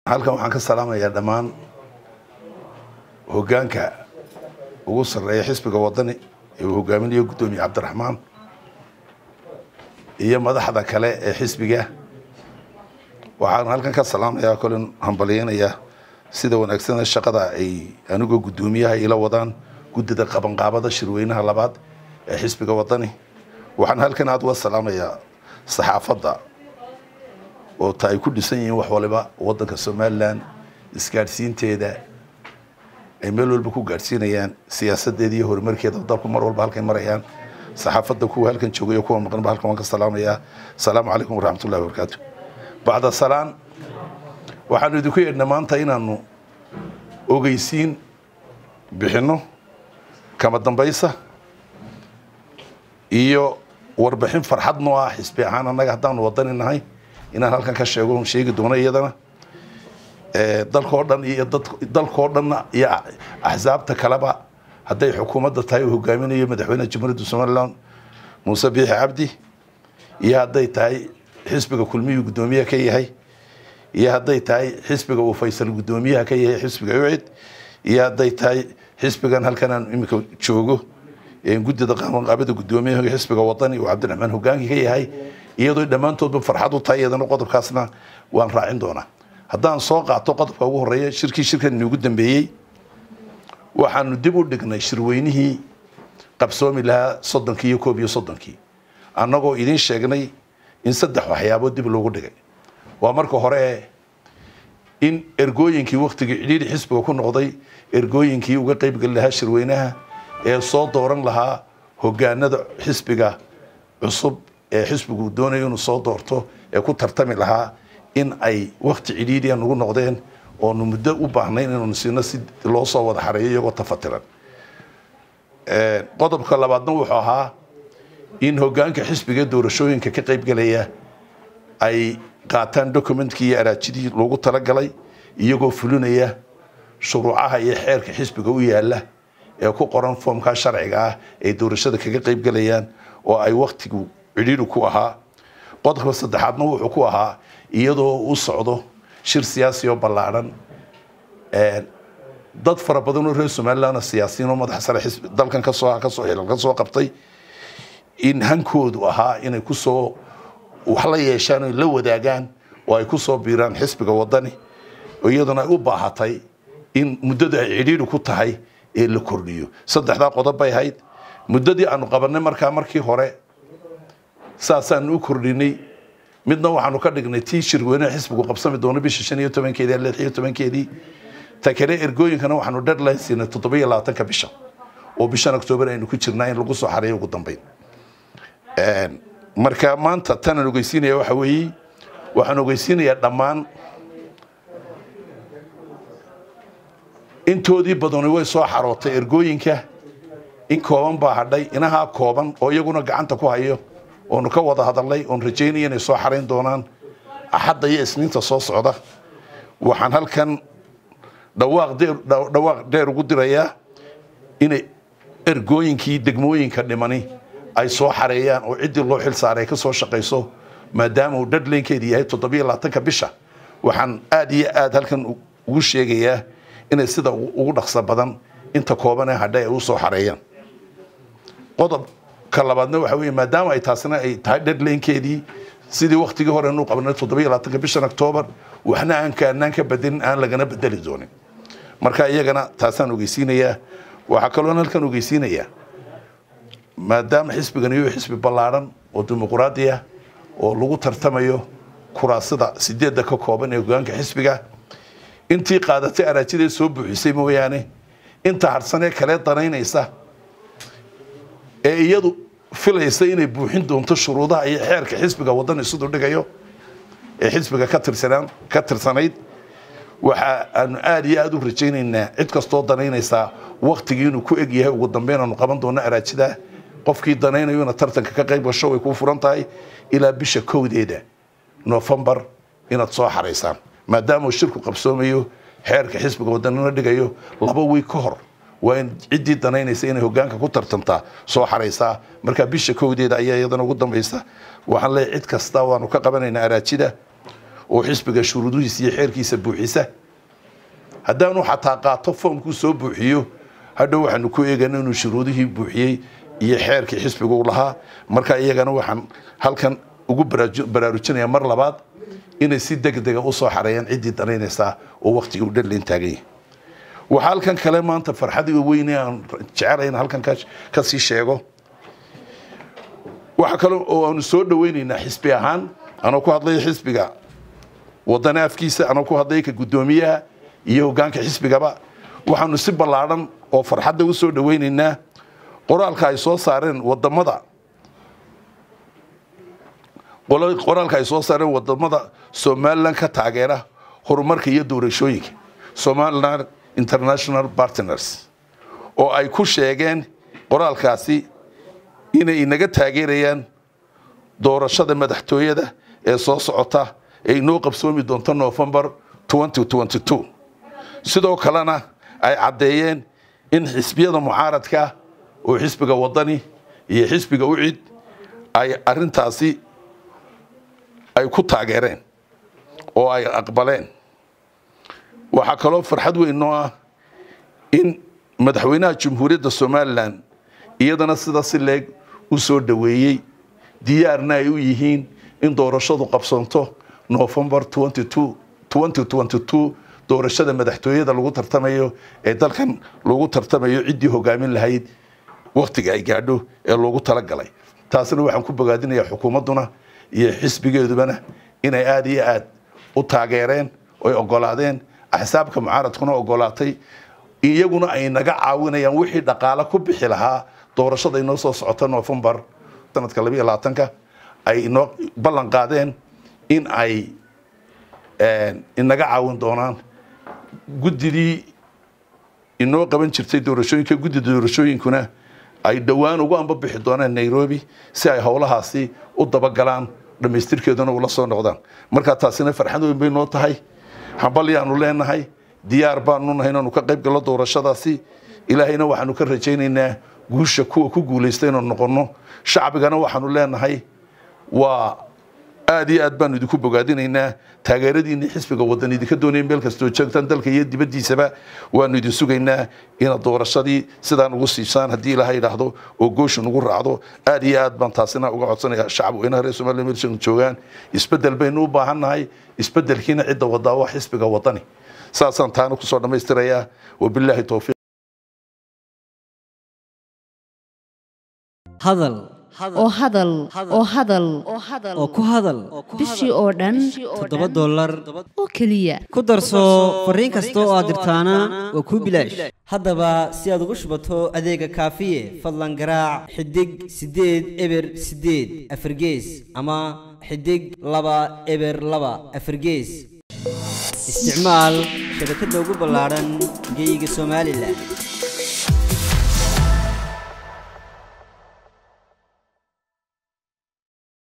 halkan waxaan ka salaamayaa dhammaan hoggaanka ugu sarreeya xisbiga waddani ee uu hogaaminayo guddoomiye cabdiraxmaan iyo madaxda kale ee xisbiga waxaan halkan ka salaamayaa kolin hambalyeynayaa sida wanaagsana shaqada ay anigoo guddoomiyaha ila wadaan guddida qabanqaabada shirweynaha labaad ee xisbiga waddani waxaan halkan aada uga salaamayaa saxaafadda oo ta ay ku dhisan yihiin wax waliba waddanka somalilan isgaadhsiinteeda ay meel walba ku gaadhsiinayaan siyaasadeeda iyo horumarkeeda dalku mar walba halkay marayaan saxaafadda kuwa halkan joogay kuwa maqanba halkan waan ka salaamayaa asalaamu calaykum waraxmatullahi wabarakaatu bacda salaan waxaanu idinku yeedhnay maanta inaanu ogeysiin bixinno kama dambaysa iyo warbixin farxad noo ah xisbi ahaan annaga haddaanu wadani nahay inaan halkan ka sheego sheegi doono iyadana dalkoo dhan iyo dalkoo dhanna iyo axsaabta kaleba hadday xukuumadda tahay uu hogaaminayo madaxweynaha jamhuuriyadda somalilan muuse biixi cabdi iyo hadday tahay xisbiga kulmiyuu guddoomiyaha ka yahay iyo hadday tahay xisbiga uu faysal guddoomiyaha ka yahay xisbiga ucid iyo hadday tahay xisbigan halkan aan iminka joogo guddida qabanqaabada guddoomiyaha xisbiga wadani uu cabdiraxmaan hogaankii ka yahay iyadoo dhammaantoodba farxad u tahay iyadana qodobkaasna waan raacin doonaa haddaan soo qaato qodobka ugu horeeya shirkii shirkan inugu dambeeyey waxaanu dib u dhignay shirweynihii qabsoomi lahaa soddonkii iyo koob iyo soddonkii annagoo idiin sheegnay in saddex waxyaabood dib loogu dhigay waa marka hore in ergooyinkii waktigii cidhiidhi xisbiga ku noqday ergooyinkii uga qeybgeli lahaa shirweynaha ee soo dooran lahaa hogaanada xisbiga cusub ee xisbigu doonayo inuu soo doorto ee ku tartami lahaa in ay wakti cidhiidhiya nagu noqdeen oonu muddo u baahnayn inaanu siino si loo soo wada xareeyo iyagoo tafatiran qodobka labaadna wuxuu ahaa in hogaanka xisbiga doorashooyinka ka qeybgelaya ay qaataan documentkii iyo araajidii loogu talagalay iyagoo fulinaya shuruucaha iyo xeerka xisbiga u yaala ee ku qoran foomkaa sharciga ah ay doorashada kaga qeybgelayaan oo ay waktigu cidhiidhi ku ahaa qodobka saddexaadna wuxuu ku ahaa iyadoo u socdo shir siyaasi oo ballaadhan dad fara badan oo reer somaliland siyaasiyiin oo madaxa sare xisbi dalkan kasoo kasoo xilal ka soo qabtay in hankoodu ahaa inay kusoo wax la yeeshaan o la wadaagaan oo ay kusoo biiraan xisbiga wadani iyaduna ay u baahatay in muddada ay cidhiidhi ku tahay ee la kordhiyo saddexdaa qodob bay ahayd muddadii aanu qabanay markaa markii hore saasaanu u kordhinay midna waxaanu ka dhignay tii shirweynaha xisbigu qabsami doono bisha shan iyo tobankeedii lix iyo tobankeedii ta kale ergooyinkana waxaanu deadline siinay toddoba iyo labaatanka bisha oo bishan octoobar aynu ku jirnaa in lagu soo xareeyo ugu dambeyn marka maanta tanaan ogeysiinaya waxa weeye waxaan ogeysiinayaa dhammaan intoodii badani way soo xarootay ergooyinka in kooban baa hadhay inahaa kooban oo iyaguna gacanta ku hayo oonu ka wada hadalnay oon rajaynaya inay soo xarayn doonaan axadda iyo isniinta soo socda waxaan halkan dhawaaq dheer ugu dirayaa inay ergooyinkii degmooyinka dhimani ay soo xareeyaan oo ciddii loo xil saaray ka soo shaqayso maadaama uu dhadlaynkeedu yahay toddobiyo labaatanka bisha waxaan aada iyo aada halkan ugu sheegayaa inay sida ugu dhaqso badan inta kooban ee hadha ay u soo xareeyaan qodobka labaadna waxa weeye maadaama ay taasina ay tahay dhadlaynkeedii sidii waktigii hore nu qabanay toddobiyo labaatanka bishan octoobar waxna aan kaanaan ka bedelin aan lagana bedeli doonin marka iyagana taasaan ogeysiinayaa waxaa kaloon halkan ogeysiinayaa maadaama xisbigan iyo xisbi ballaadhan oo dimuquraadi ah oo lagu tartamayo kuraasada sideedda ka kooban ee hogaanka xisbiga intii qaadatay araajidee soo buuxisay mooyaane inta harsanee kale danaynaysa ee iyadu filaysa inay buuxin doonto shuruudaha iyo xeerka xisbiga wadani siduu dhigayo ee xisbiga ka tirsanaan ka tirsanayd waxa aanu aada iyo aada u rajaynaynaa cid kastoo danaynaysaa waktigii inuu ku eg yahay ugu dambeyn aanu qaban doono araajidaa qofkii danaynayo ina tartanka ka qayb gasho way kuu furan tahay ilaa bisha kowdeeda nofembar inaad soo xaraysaan maadaama uu shirku qabsoomayo xeerka xisbiga wadanina dhigayo laba wiig ka hor waa in ciddii danaynaysa inay hogaanka ku tartantaa soo xaraysaa marka bisha kowdeeda ayaa iyadana ugu dambaysa waxaan leeyahay cid kasta waanu ka qabanaynaa araajida oo xisbiga shuruudihiisa iyo xeerkiisa buuxisa haddaanu xataa qaato foomkuu soo buuxiyo hadhow waxaanu ku eegana inuu shuruudihii buuxiyey iyo xeerkii xisbigu lahaa marka iyagana waxaan halkan ugu baraarujinaya mar labaad inay si degdega usoo xareeyaan ciddii danaynaysaa oo waktigii u dhanlayn taagan yahay waxaa halkan kale maanta farxadii weyne aan jecelahay in halkan kasii sheego waxa kale oo aanu soo dhaweynaynaa xisbi ahaan anoo ku hadlaya xisbiga wadana afkiisa anoo ku hadlaya ka guddoomiyaha iyo hogaanka xisbigaba waxaanu si ballaadhan oo farxadda u soo dhaweynaynaa qoraalka ay soo saareen wadamada qoraalka ay soo saareen wadamada somalilan ka taageera horumarka iyo doorashooyinka somaliland international partners oo ay ku sheegeen qoraalkaasi inay inaga taageerayaan doorashada madaxtooyada ee soo socota ee inoo qabsoomi doonto novembar sidoo kalena ay caddeeyeen in xisbiyada mucaaradka oo xisbiga wadani iyo xisbiga ucid ay arintaasi ay ku taageereen oo ay aqbaleen waxaa kaloo farxad weyn noo ah in madaxweynaha jamhuuriyadda somalilan iyadana sida si leeg u soo dhoweeyey diyaarna ay u yihiin in doorashadu qabsanto novembar doorashada madaxtooyada lagu tartamayo ee dalkan lagu tartamayo ciddii hogaamin lahayd waktiga ay gaadho ee loogu talagalay taasna waxaan ku bogaadinayaa xukuumadduna iyo xisbigeedubana inay aada iyo aad u taageereen oy ogolaadeen axsaabka mucaaradkuna ogolaatay iyaguna ay naga caawinayaan wixii dhaqaale ku bixi lahaa doorashada inoo soo socota novembar sanadka labiiyo labaatanka ay inoo ballan qaadeen in ay inaga caawin doonaan guddidii inoo qaban jirtay doorashooyinka guddida doorashooyinkuna ay dhowaan ugu ambabixi doonaan nairobi si ay howlahaasi u dabagalaan dhammaystirkeeduna ula soo noqdaan markaa taasina farxad weyn bay noo tahay hambalyaanu leenahay diyaar baanu nahay inaanu ka qayb gallo doorashadaasi ilaahayna waxaanu ka rajaynaynaa guusha kuwa ku guulaysta inaanu noqonno shacbigana waxaanu leenahay waa aad iyo aad baanu idinku bogaadinaynaa taageeradiinii xisbiga wadan idinka doonaya meel kastoo joogtaan dalka iyo dibaddiisaba waanu idin sugaynaa inaad doorashadii sidaan ugu siisaan haddii ilaaha idhaahdo oo goosha nugu raacdo aad iyo aad baan taasina uga codsanaya shacab weynaha reer somaliya meelshan joogaan isbeddel baynu u baahannahay isbeddelkiina cidda wadaa waa xisbiga wadani saasaan taana kusoo dhammaystirayaa wabilaahi towfiiq hadal oo hadal oo hadal oo ku hadal bishii oo dhan toddoba dollar oo keliya ku darso fariin kasta oo aad dirtaana waa kuu bilaash haddaba si aad ugu shubato adeega kaafiye fadlan garaac xidig siddeed eber siddeed afargees ama xidig laba eber laba afargees isticmaal shabakadda ugu ballaadhan geyga somalilan